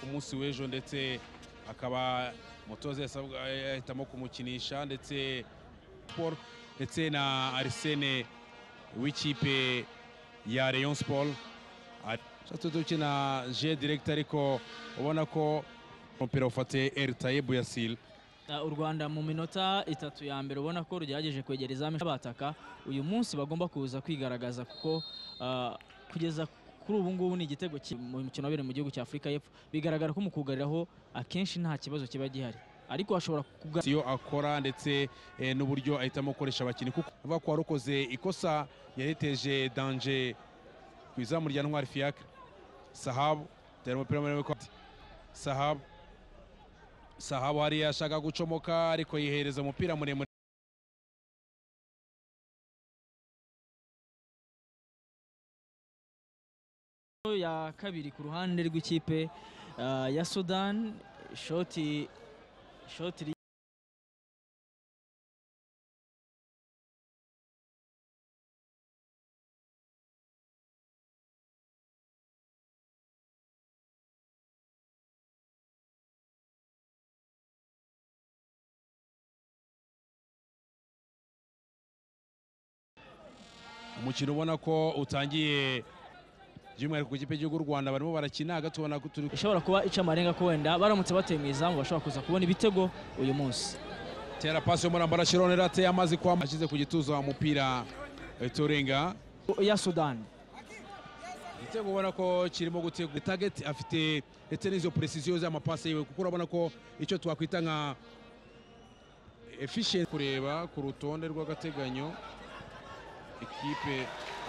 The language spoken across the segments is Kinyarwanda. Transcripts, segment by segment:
munsi w'ejo ndetse akaba umutoza ahitamo kumukinisha ndetse Paul ndetse na arisene w'ikipe ya Rayon Sport tukina je direct ariko ubona ko umupira ufate Ertayebu Yasil u rwanda mu minota itatu ya mbere ubona ko rugerageje kwegera izamu bataka uyu munsi bagomba kuza kwigaragaza kuko kugeza kuri ubu ngubu ni igitego mu mukino wabereye mu gihugu cya afurika y'epfo bigaragara ko mu kugariraho akenshi nta kibazo kiba gihari ariko hashobora kugaragara iyo akora ndetse n'uburyo ahitamo gukoresha abakinnyi kuko avuga ko warukoze ikosa yareteje danje ku izamu rya ntwari fiyakire sahabu tera umupira muri sahabu sahabu hariya ashaka gucomoka ariko yihereza umupira muremure ya kabiri ku ruhande rw'ikipe ya Sudan shoti shoti umukino ubona ko utangiye by'umwihariko ku ikipe y'igihugu rwanda barimo barakina hagati ubona ko turi ishobora kuba ica amarenga ko wenda baramutse bateye mu izamu bashobora kuza kubona ibitego uyu munsi tera pasi y'umurambara shirone rateye amazi kwa ashyize ku gituza umupira turenga ya sudani igitego ubona ko kirimo gutegura tageti afite ndetse n'izo puresiziyo z'amapasi yiwe kuko urabona ko icyo twakwita nka efishensi kureba ku rutonde rw'agateganyo ekipe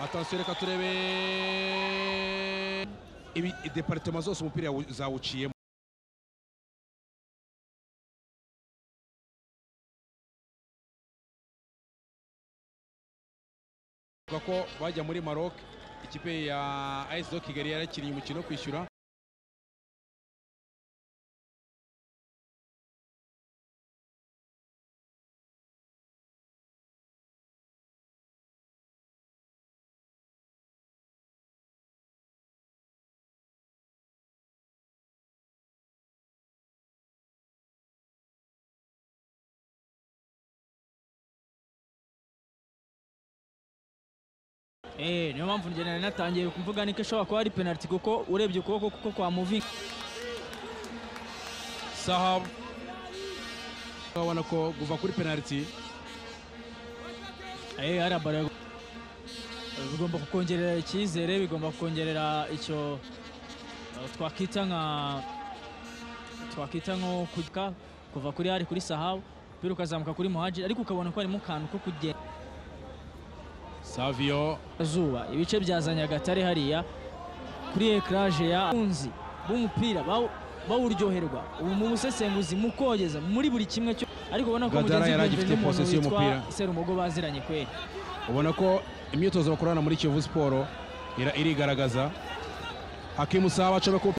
atansiyo reka turebe deparitema zose umupira zawuciyemo ko bajya muri maroc ikipe ya as do kigali yarakinnye umukino wo kwishyura niyo mpamvu nari natangiye kuvuga niko ishobora kuba ari penaliti kuko urebye ukuboko kuko kwa muvinga sahabu urabona ko kuva kuri penaliti bigomba kukongerera icyizere bigomba kukongerera icyo twakwita nka twakwita nko kujya kuva kuri hari kuri sahabu umupira ukazamuka kuri muhaji ariko ukabona ko harimo akantu ko kugenda saviyo zuba ibice bya za nyagatare hariya kuri ekaraje ya bunzi b'umupira bawuryoherwa ubu mu busesenguzi mu kogeza muri buri kimwe cyo ariko ubona ko Gadara yari agifite posesiyo y'umupira. serumogo baziranye kweri ubona ko imyitozo bakorana muri kiyovu siporo irigaragaza hakimu saba acomeka